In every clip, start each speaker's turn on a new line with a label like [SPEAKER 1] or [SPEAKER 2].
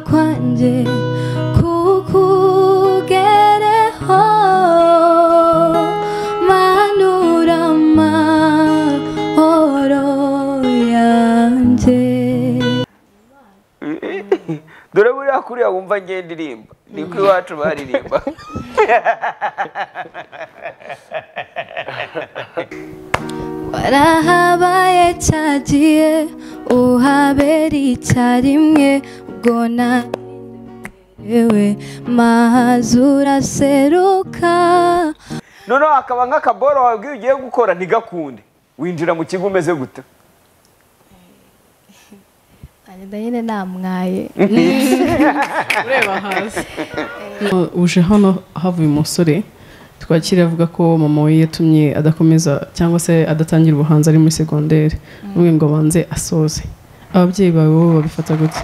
[SPEAKER 1] 款日，苦苦给的好，马努拉马奥罗样子。
[SPEAKER 2] dore buriya kuriya wumva ngiye ndirimba ni ko iwacu baririmba
[SPEAKER 1] warahabaye cyagiye uhabera icyarimwe ubwo nawe mazura seruka
[SPEAKER 2] noneho hakaba nk'akaboro wabwiye ugiye gukora ntigakunde winjira mu kigo umeze guta
[SPEAKER 1] agenda nyine namwaye
[SPEAKER 3] ureba hasi uje hano havuye umusore twakira avuga ko mama we yatumye adakomeza cyangwa se adatangira ubuhanzi ari muri segonderi umwe ngo abanze asoze ababyeyi bawe bo babifata gute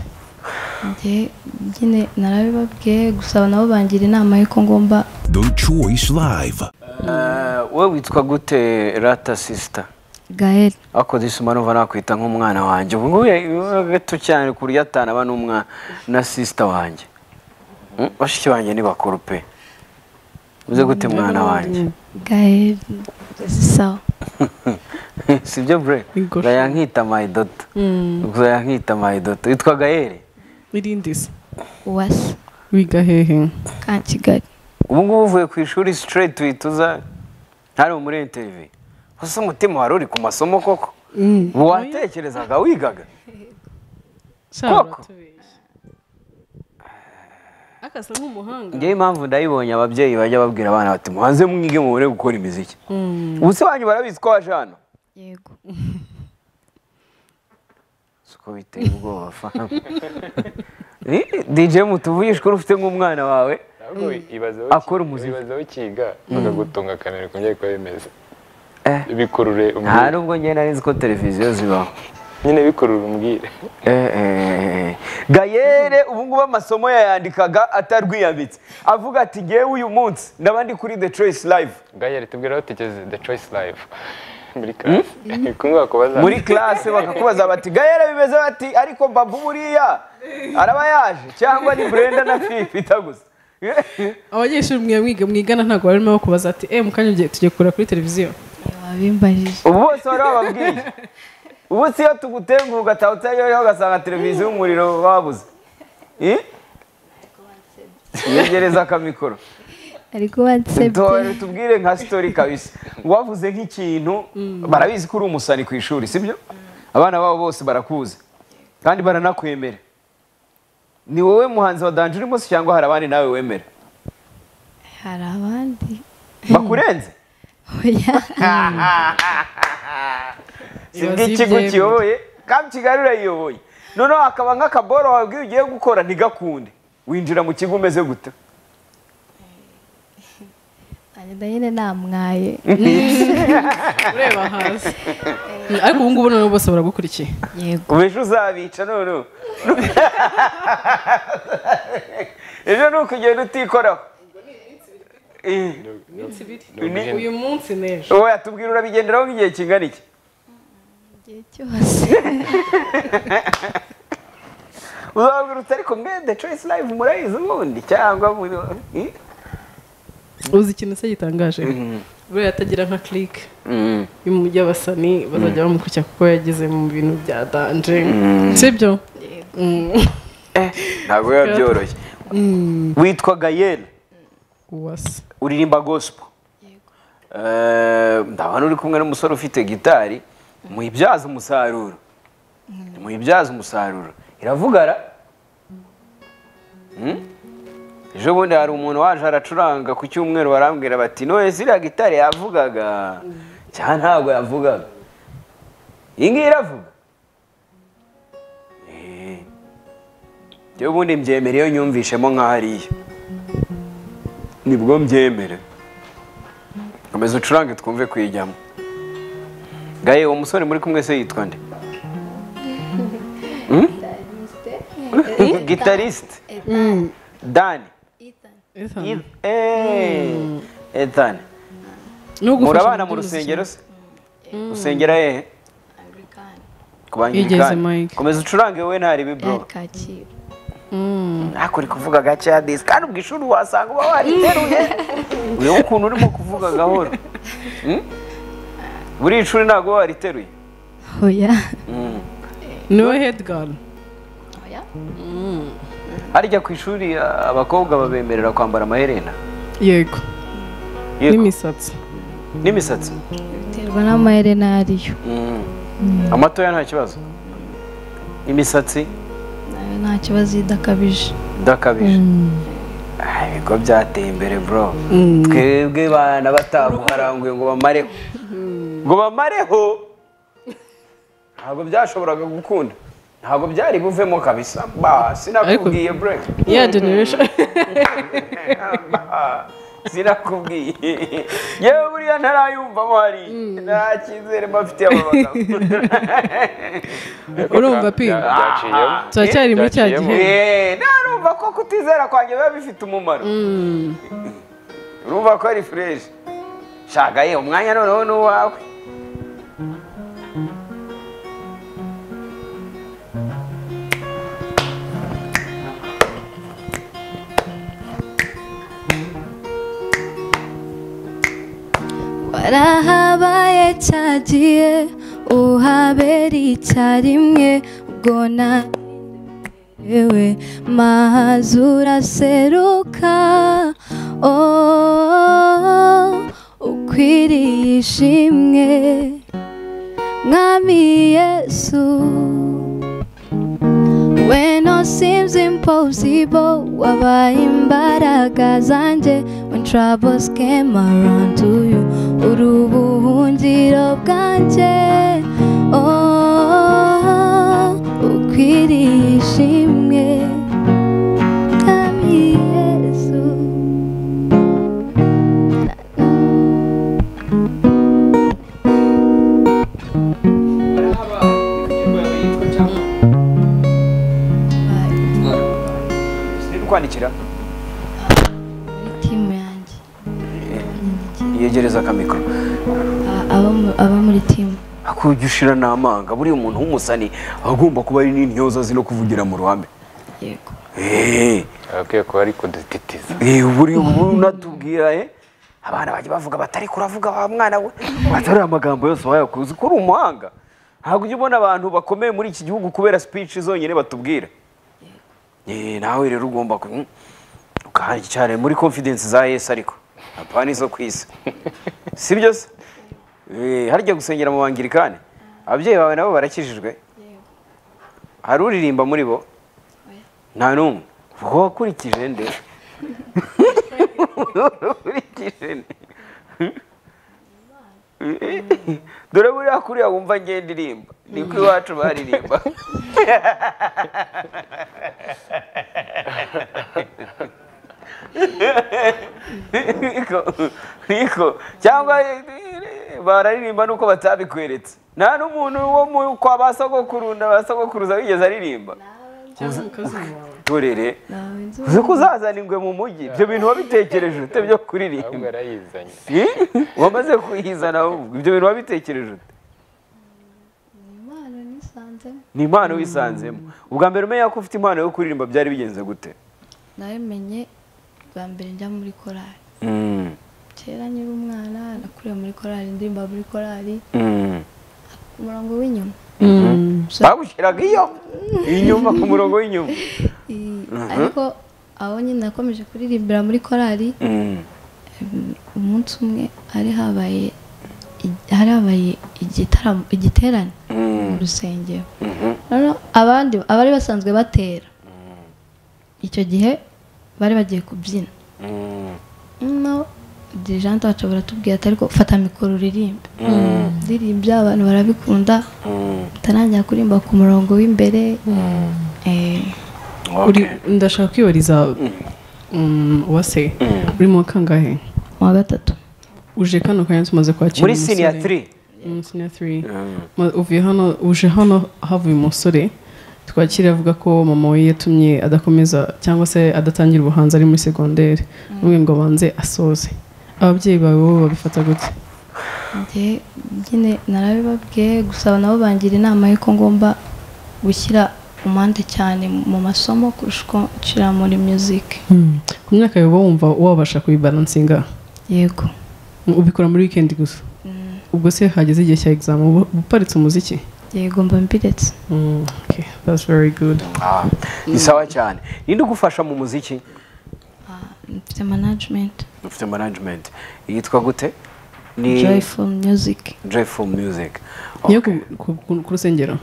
[SPEAKER 1] njye nyine narabibabwiye gusa nabo bangira inama y'uko ngomba
[SPEAKER 4] The Choice Live.
[SPEAKER 2] wowe witwa gute rata sisita
[SPEAKER 1] gael
[SPEAKER 2] ako disuma numva nakwita nk'umwana wanjye ubu ngubu ya- gato cyane ku buryo atana aba n'umwana na sisita wanjye Mm, bashiki banjye ni bakuru pe uze gute mwana wanjye
[SPEAKER 1] gael sawa
[SPEAKER 2] sibyo bure
[SPEAKER 3] Igosha.
[SPEAKER 2] uzajya nkita mayidoto uzajya nkita mayidoto witwa gaheri
[SPEAKER 3] irindi se
[SPEAKER 1] uwase
[SPEAKER 3] wiga hehe
[SPEAKER 1] ka kigali
[SPEAKER 2] ubu ngubu uvuye ku ishuri straight uhita uza hano muri interview ese umutima wari uri ku masomo koko watekerezaga wigaga
[SPEAKER 3] Sha,
[SPEAKER 2] Koko.
[SPEAKER 3] uratubeshya. akasa nk'umuhanga
[SPEAKER 2] ngewe impamvu ndayibonye ababyeyi bajya babwira abana bati mubanze mwige mubure gukora imiziki ubu se banyu barabizi ko waje hano
[SPEAKER 1] yego
[SPEAKER 2] siko biteye ubwoba fa Eh, dj mutuvuyishwe ufite nk'umwana wawe
[SPEAKER 5] Ahubwo ibaze
[SPEAKER 2] Akora umuziki.
[SPEAKER 5] ibaze ikiga bakagutunga akanani ku byari kuba bimeze
[SPEAKER 2] Eh,
[SPEAKER 5] bikurure
[SPEAKER 2] nta
[SPEAKER 5] umbwire
[SPEAKER 2] nubwo ngewe nari nzi ko televiziyo zibaho
[SPEAKER 5] nyine bikurure umbwire
[SPEAKER 2] Eh, eh, eh. gayere ubu ngubu amasomo yayandikaga atarwiyambitse avuga ati ngewe uyu munsi ndaba ndi kuri the choice live
[SPEAKER 5] gayeri tubwira aho tugeze the choice live muri class kunguka kubaza
[SPEAKER 2] muri classe bakakubaza bati gayere bimeze bati ariko babu buriya araba yaje cyangwa ni brenda na fi bita gusa
[SPEAKER 3] abanyeshuri mwe mwiga mwigana ntabwo barimo kubaza ati eh mu kanya ugiye- tugiye kureba kuri televiziyo
[SPEAKER 1] wabimbarije
[SPEAKER 2] ubu bose wari wababwiye ubu si iyo tugutenguha ugataha utayoyeho ugasanga televiziyo umuriro wabuze Eh? yegereza akamikoro
[SPEAKER 1] ariko wansebye
[SPEAKER 2] Dore tubwire nka sitori kabisa wavuze nk'ikintu barabizi ko uri umusani ku ishuri sibyo abana babo bose barakuzi kandi baranakwemera ni wowe muhanzi wa danje urimo se cyangwa hari abandi nawe wemera
[SPEAKER 1] hari abandi
[SPEAKER 2] bakurenze
[SPEAKER 1] oya
[SPEAKER 2] si
[SPEAKER 3] Ibaze
[SPEAKER 2] bw'ikigo
[SPEAKER 3] ibyemezo.
[SPEAKER 2] kiyoboye kandi kigali urayiyoboye noneho hakaba nk'akaboro wabwiye ugiye gukora ntigakunde winjira mu kigo umeze gute
[SPEAKER 1] agenda nyine namwaye
[SPEAKER 3] ureba hasi ariko ubu ngubu noneho bose baragukurikiye
[SPEAKER 1] yego
[SPEAKER 2] ejo uzabica noneho ejo ni ukugenda utikoraho Eh. Ni-
[SPEAKER 3] uyu munsi n'ejo
[SPEAKER 2] Oya tubwira urabigenderaho nk'igihe kingana iki
[SPEAKER 1] igihe cyose
[SPEAKER 2] uzababwira uti ariko mwe the choice live murayizi ubundi cyangwa muri Eh?
[SPEAKER 3] uzi ikintu se gitangaje buriya atagira nka click y'abasani bazajya bamukurikira kuko yageze mu bintu bya danje sibyo
[SPEAKER 2] Eh, ntabwo biba byoroshye witwa gayene
[SPEAKER 3] uwase
[SPEAKER 2] uririmba gospel Eh, ndabona uri kumwe n'umusore ufite gitari muyibyaze umusaruro muyibyaze umusaruro iravugara Hmm? ejo bundi hari umuntu waje aracuranga ku cyumweru barambwira bati none ziriya gitari yavugaga cyangwa ntabwo yavugaga iyi ngiyi iravuga Eh. ejo bundi mbyemere iyo nyumvishemo nk'aho ari iyo nibwo mbyemere komeza ucurange twumve kuyijyamo gaye uwo musore muri kumwe se yitwa nde Hmm? gitarisite dani etani
[SPEAKER 3] Nugufasha
[SPEAKER 2] murabana
[SPEAKER 3] mu
[SPEAKER 2] mu
[SPEAKER 3] by'umuziki.
[SPEAKER 2] rusengero se usengera hehe ku
[SPEAKER 3] Yigeze
[SPEAKER 2] bangilikani
[SPEAKER 3] Mike.
[SPEAKER 2] komeza ucurange wowe ntari bibro
[SPEAKER 1] kacyiru
[SPEAKER 2] ariko uri kuvuga gake ya disi kandi ubwo ishuri wasanga uba wariteruye ureba ukuntu urimo kuvuga gahoro Hmm? buriya ishuri ntabwo uba wariteruye
[SPEAKER 1] oya
[SPEAKER 3] niwe hedigari
[SPEAKER 2] harya ku ishuri a- abakobwa babemerera kwambara amaherena
[SPEAKER 3] yego
[SPEAKER 2] Yego.
[SPEAKER 3] n'imisatsi
[SPEAKER 2] n'imisatsi
[SPEAKER 1] biterwa n'amaherena ayo ariyo
[SPEAKER 2] Mm. amatoya nta kibazo imisatsi
[SPEAKER 1] nayo nta kibazo idakabije
[SPEAKER 2] idakabije Ah, ibigo byateye imbere bro twebwe bana bataguharanguye ngo bamareho ngo bamareho ntabwo byashoboraga gukunda ntabwo byari buvemo kabisa ba sinakubwiye bro
[SPEAKER 3] ya generation
[SPEAKER 2] Ah, sinakubwiye yewe buriya ntarayumvamo hariya nta cyizere bafitiye aba bagabo
[SPEAKER 3] urumva pi
[SPEAKER 5] byaciyemo
[SPEAKER 3] turacyari muri cya
[SPEAKER 5] Byaciyemo.
[SPEAKER 3] gihe
[SPEAKER 2] Eh, narumva ko kutizera kwanjye biba bifite umumaro urumva ko ari fureshi shaka ye umwanya noneho ni uwawe
[SPEAKER 1] warahabaye cyagiye uhabera icyarimwe ubwo na yewe mazi uraseruka oh, ukwiriye ishimwe mwami yesu When all seems impossible, wabaye imbaraga zanjye. When troubles came around to you, uri ubuhungiro bwanjye. Oh, ukwiriye ishimwe. Mwami Yesu.
[SPEAKER 2] kwandikira
[SPEAKER 1] Timu yanjye.
[SPEAKER 2] yegereza akamikoro
[SPEAKER 1] A- abo mu- Abo muri timu.
[SPEAKER 2] akujya ushira n'amanga buriya umuntu w'umusani agomba kuba ari n'intyoza zino kuvugira mu ruhame
[SPEAKER 1] Yego.
[SPEAKER 2] Eh,
[SPEAKER 5] ababwiye kuba ari kudutitiza
[SPEAKER 2] eh, buriya ubu natubwira eh, abana bajya bavuga batari kuravuga wa mwana we atari amagambo yose wayakuzi ko uri umuhanga ntabwo ujya ubona abantu bakomeye muri iki gihugu kubera speech zonyine batubwira Eh, nawe rero ugomba ku- mm, ukahari cyane muri confidence za yesu ariko apana izo ku isi si byo se Eh, harya gusengera mu bangirikani ababyeyi bawe nabo barakijijwe hari uririmba muri bo nta n'umwe uba wakurikije nde wakurikije nde dore buriya kuriya wumva ngenda irimba ni ko iwacu baririmba Niko- niko cyangwa bararirimba nuko batabikweretse nta n'umuntu wo mu kwa ba sogokurunda ba sogokuruza wigeze aririmba dorere
[SPEAKER 1] Nawe nzi
[SPEAKER 2] uzi ko uzazana ingwe mu mujyi ibyo bintu wabitekereje ute byo
[SPEAKER 5] ahubwo
[SPEAKER 2] kuririmba
[SPEAKER 5] arayizanye
[SPEAKER 2] Eh? wamaze kuyizana ahubwo ibyo bintu wabitekereje ute
[SPEAKER 1] impano nisanzemo.
[SPEAKER 2] ni impano wisanzemo ubwa mbere umenya ko ufite impano yo kuririmba byari bigenze gute
[SPEAKER 1] nabimenye bwa mbere njya muri korali kera nkiri umwana nakuriye muri korali ndirimba muri korali ku murongo w'inyuma
[SPEAKER 2] bagushyiraga iyo inyuma ku murongo w'inyuma
[SPEAKER 1] I- ariko aho nyine nakomeje kuririmbira muri korali mm, umunsi umwe hari habaye i- hari habaye igitaramo igiterane mu rusengero noneho abandi abari basanzwe batera icyo gihe bari bagiye kubyina no dirigente wacu baratubwira ati ariko fata mikoro uririmbe ndirimbya abantu barabikunda utarangira kuririmba ku murongo w'imbere eh,
[SPEAKER 3] uri ndashaka kwibariza mm, uwase uri mu wa kangahe
[SPEAKER 1] mu wa gatatu
[SPEAKER 3] uje kano kanya tumaze kwakira
[SPEAKER 2] muri
[SPEAKER 3] umusore.
[SPEAKER 2] siniya tiri
[SPEAKER 3] Mm, senior three. Ma- uvuye hano uje hano havuye umusore twakira avuga ko mama we yatumye adakomeza cyangwa se adatangira ubuhanzi ari muri segonderi umwe ngo abanze asoze ababyeyi bawe bo babifata gute
[SPEAKER 1] njye nyine narabibabwiye gusa nabo bangira inama y'uko ngomba gushyira umande cyane mu masomo kurusha uko nshyira muri muziki
[SPEAKER 3] ku myaka yawe uba wumva wabasha kuyibaransinga
[SPEAKER 1] yego
[SPEAKER 3] ubikora muri wikendi gusa ubwo se hageze igihe cya egizame uba uparitse umuziki
[SPEAKER 1] yego mba mbiretse
[SPEAKER 3] Mm, okay, that's very good
[SPEAKER 2] Ah, ni sawa cyane ninde ugufasha mu muziki
[SPEAKER 1] mfite manajimenti
[SPEAKER 2] ufite management yitwa gute ni
[SPEAKER 1] joyful music
[SPEAKER 2] joyful music
[SPEAKER 3] niyo ku- ku- ku- ku rusengero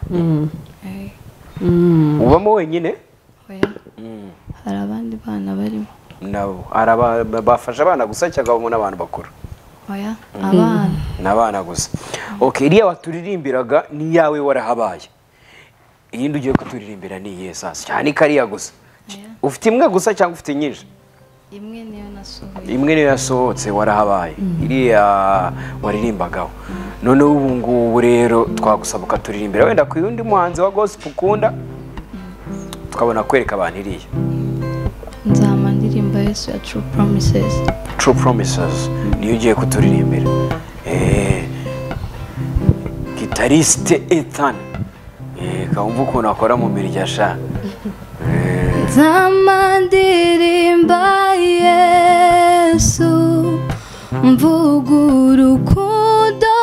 [SPEAKER 3] Mm.
[SPEAKER 1] Eh,
[SPEAKER 3] Mm.
[SPEAKER 2] ubamo wenyine
[SPEAKER 1] oya. hari abandi bana barimo
[SPEAKER 2] nabo hari aba- ba- bafasha abana gusa cyangwa abamo n'abantu bakuru
[SPEAKER 1] oya abana
[SPEAKER 2] ni abana gusa ok iriya waturirimbiraga ni iyawe warahabaye iyindi ugiye kuturirimbira ni iyihe sasa cyane ko ariya gusa
[SPEAKER 1] Oya.
[SPEAKER 2] ufite imwe gusa cyangwa ufite nyinshi
[SPEAKER 1] imwe niyo nasohoye
[SPEAKER 2] imwe niyo yasohotse warahabaye iriya waririmbagaho noneho ubu ngubu rero twagusaba ukaturirimbira wenda ku yundi muhanzi wa gospel ukunda tukabona kwereka abantu iriya
[SPEAKER 1] nzama ndirimba yesu ya true promises
[SPEAKER 2] true promises niyo ugiye kuturirimbira Eh, gitariste ethan kawumva ukuntu akora mu mirya sha
[SPEAKER 1] nzama ndirimba yesu mvuga urukundo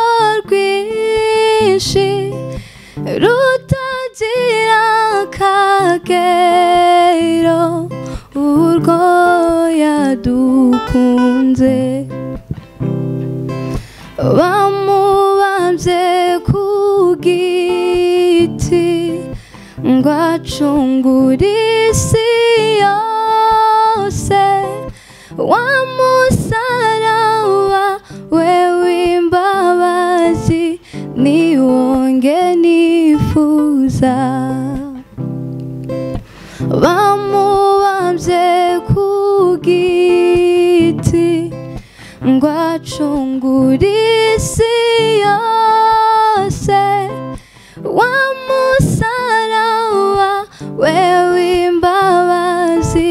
[SPEAKER 1] rwinshi rutagira akagero urwo yadukunze bamubambye ku giti ngo acungure isi yose wa musaraba we w'imbabazi niwonge nifuza bamubambye ku giti ngo acungure isi yose wa musaraba we w'imbabazi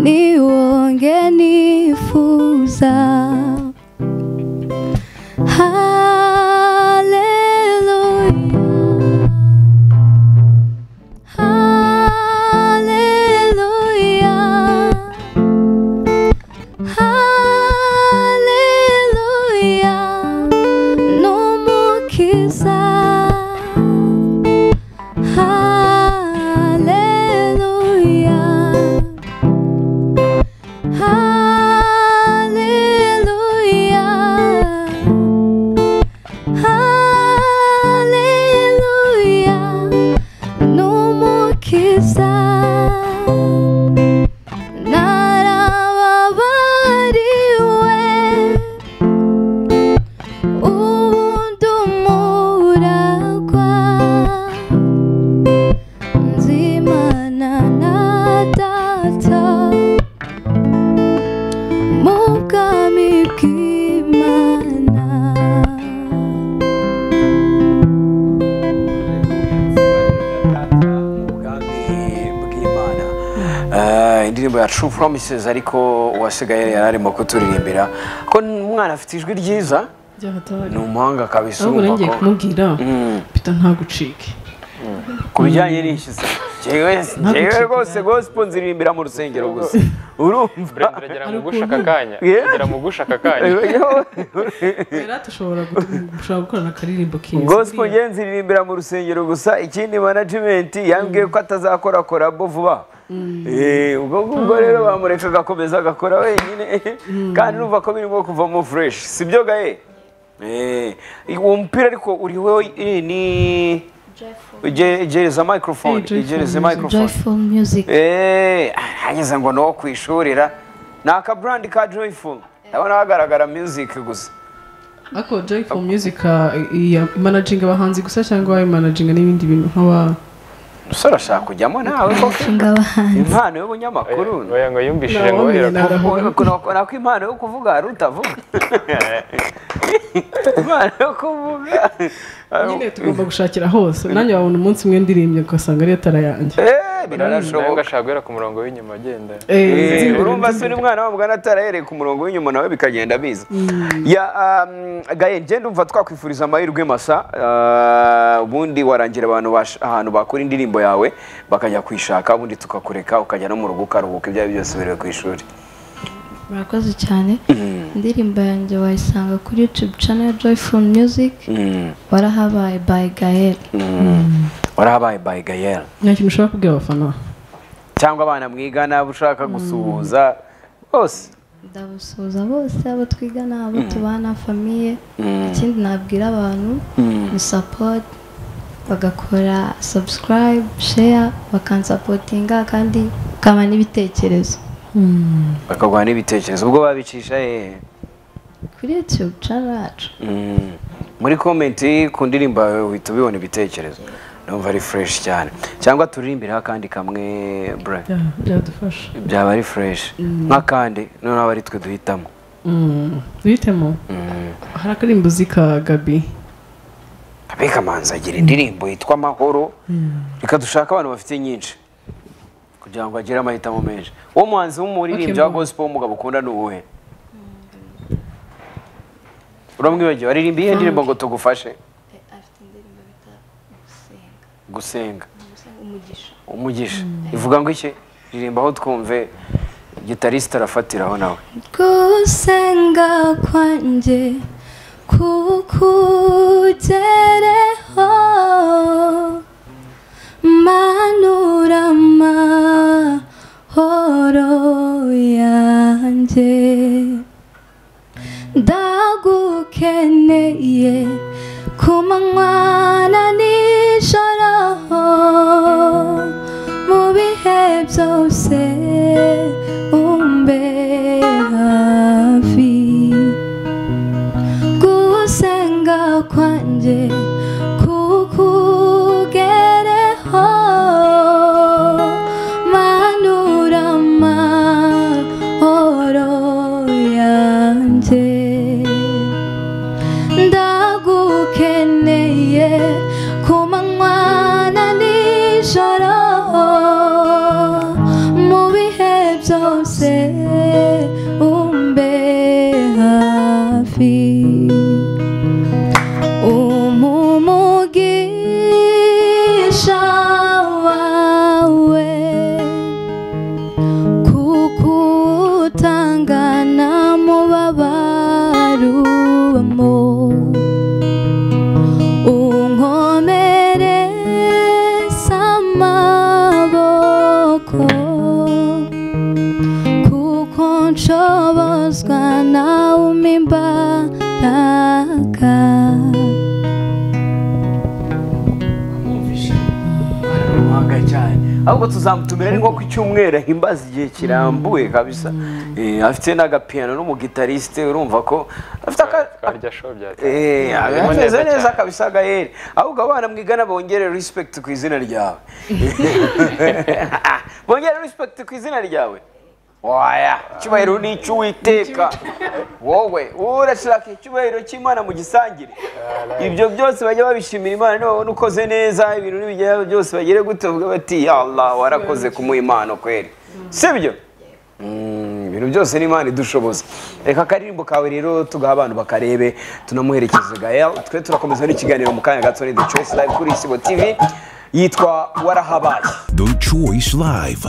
[SPEAKER 1] niwonge nifuza Hallelujah. Hallelujah. Haleluya n'umukiza Haleluya Haleluya Haleluya n'umukiza narababariwe ubundi umuragwa nzimana na data mu bwami bw'imana
[SPEAKER 2] Ubwami bw'Imana. Eh, indirimbo ya true promises ariko uwasigaye yari arimo kuturirimbira ko umwana afite ijwi ryiza
[SPEAKER 3] byahatari
[SPEAKER 2] ni umuhanga kabisa
[SPEAKER 3] ahubwo
[SPEAKER 2] urumva
[SPEAKER 3] nongeye
[SPEAKER 2] ko-
[SPEAKER 3] kumubwira
[SPEAKER 2] Mm.
[SPEAKER 3] pita ntagucike
[SPEAKER 2] ku bijyanye n'iki se njyewe njyewe rwose gospel nziririmbira mu rusengero gusa urumva
[SPEAKER 5] uragera mu gusha aka kanya
[SPEAKER 2] Yeah.
[SPEAKER 5] uragera mu gusha aka kanya
[SPEAKER 3] rero dushobora gukorana akaririmbo
[SPEAKER 2] gospel njyewe nziririmbira mu rusengero gusa ikindi management yambwiye ko atazakora korabo vuba Eh, ubwo ngubwo rero bamureka agakomeza agakora wenyine kandi urumva ko birimo kuvamo fresh sibyo gaye Eh, uwo mupira ariko uriho eh, ni Je- gereza microphone
[SPEAKER 3] Joyful
[SPEAKER 2] gereza
[SPEAKER 3] Music.
[SPEAKER 2] microphone
[SPEAKER 1] joyful music
[SPEAKER 2] Eh, hageze ngo ni uwo kwishurira ni akaburandi ka joyful ndabona hagaragara music gusa
[SPEAKER 3] ariko joy for music ah, iya manajinga abahanzi gusa cyangwa manajinga n'ibindi bintu nk'aba
[SPEAKER 2] umusore ashaka kujyamo nawe koko
[SPEAKER 1] nshinga abahanzi
[SPEAKER 2] impano y'ubunyamakuru
[SPEAKER 5] oya ngo yumvishije ngo
[SPEAKER 3] Nawe
[SPEAKER 5] uhera
[SPEAKER 3] nyina.
[SPEAKER 2] nako impano yo kuvuga hari utavuga impano yo kuvuga
[SPEAKER 3] nyine tugomba gushakira hose nanjye wabona umunsi umwe ndirimye ugasanga ariyo tara yanjye
[SPEAKER 2] Eh,
[SPEAKER 5] nawe
[SPEAKER 2] birarashoboka
[SPEAKER 5] ugashaka guhera ku murongo w'inyuma agenda
[SPEAKER 2] Eh,
[SPEAKER 3] Eh,
[SPEAKER 2] urumva se uri mwana wa mwana atarahereye ku murongo w'inyuma nawe bikagenda biza ya um, gaye njye ndumva twakwifuriza amahirwe masa ah, ubundi warangira abantu bash- ahantu bakora indirimbo yawe bakajya kwishaka ubundi tukakureka ukajya no mu rugo ukaruhuka ibyo ari byo byose biriwe ku ishuri
[SPEAKER 6] murakoze cyane indirimbo yanjye wayisanga kuri yutube cano ya joyful music warahabaye by gael
[SPEAKER 2] warahabaye by gayel
[SPEAKER 3] nta kintu ushobora kubwira abafana
[SPEAKER 2] cyangwa abana mwigana ushaka gusuhuza bose
[SPEAKER 6] ndabasuhuza bose abo twigana abo tubana famiye ikindi nabwira abantu ni support bagakora subscribe share bakansapotinga kandi ukaba n'ibitekerezo
[SPEAKER 2] bakaguha n'ibitekerezo ubwo babicisha hehe
[SPEAKER 6] kuri youtube cano yacu
[SPEAKER 2] Mm. muri komenti ku ndirimbo yawe uhita ubibona ibitekerezo numva ari fureshi cyane cyangwa turirimbire akandi kamwe bre
[SPEAKER 3] Bya- byadufasha
[SPEAKER 2] byaba ari fureshi nk'akandi noneho aba ari twe duhitamo
[SPEAKER 3] Mm, duhitemo hari akarimbuzi ka gabi
[SPEAKER 2] abikamanza agira indirimbo yitwa amahoro reka dushake abantu bafite nyinshi kugira ngo agire amahitamo menshi uwo muhanzi w'umuririmbyi wa
[SPEAKER 3] mbo-
[SPEAKER 2] gospel w'umugabo ukunda ni uwuhe uramwibagiwe aririmba iyihe ndirimbo ngo tugufashe
[SPEAKER 6] afite indirimbo bita gusenga
[SPEAKER 2] gusenga
[SPEAKER 6] gusenga umugisha
[SPEAKER 2] umugisha ivuga ngo iki ririmba aho twumve gitarisita arafatiraho nawe
[SPEAKER 6] gusenga kwanjye kukugereho manura amahoro yanjye ndagukeneye ku manywa nijoro mu bihe byose umbe hafi gusenga kwanjye kukugereho manura amahoro yanjye ndagukeneye ku manywa na nijoro mu bihe byose umbe hafi umumugisha wawe kukutangana mubabarumo unkomere samaboko kuko nshobozwa nawe umimbaraga
[SPEAKER 2] umuhanga cyane ahubwo tuzamutumira ni nko ku cyumweru ahimbaza igihe kirambuye kabisa Eh, afite n'agapiyano n'umugitarisite urumva ko afite aka-
[SPEAKER 5] twarya show byateye
[SPEAKER 2] Eh,
[SPEAKER 5] Harimo neza
[SPEAKER 2] ameze neza
[SPEAKER 5] cyane.
[SPEAKER 2] kabisa gaheri ahubwo abana mwigana bongere respect ku izina ryawe bongere respect ku izina ryawe waya icyubahiro ni icy'uwiteka wowe urashaka icyubahiro cy'imana mu gisangire ibyo byose bajya babishimira imana niba babona ukoze neza ibintu n'ibijya byose bagere gutyo bavuga bati ya allah warakoze kumuha impano kweri sibyo Mm, ibintu byose ni imana idushoboza reka akaririmbo kawe rero tugaha abantu bakarebe tunamuherekeze gael twe turakomeza n'ikiganiro mu kanya gato ni the choice live kuri isibo tv yitwa warahabaye
[SPEAKER 4] The Choice Live.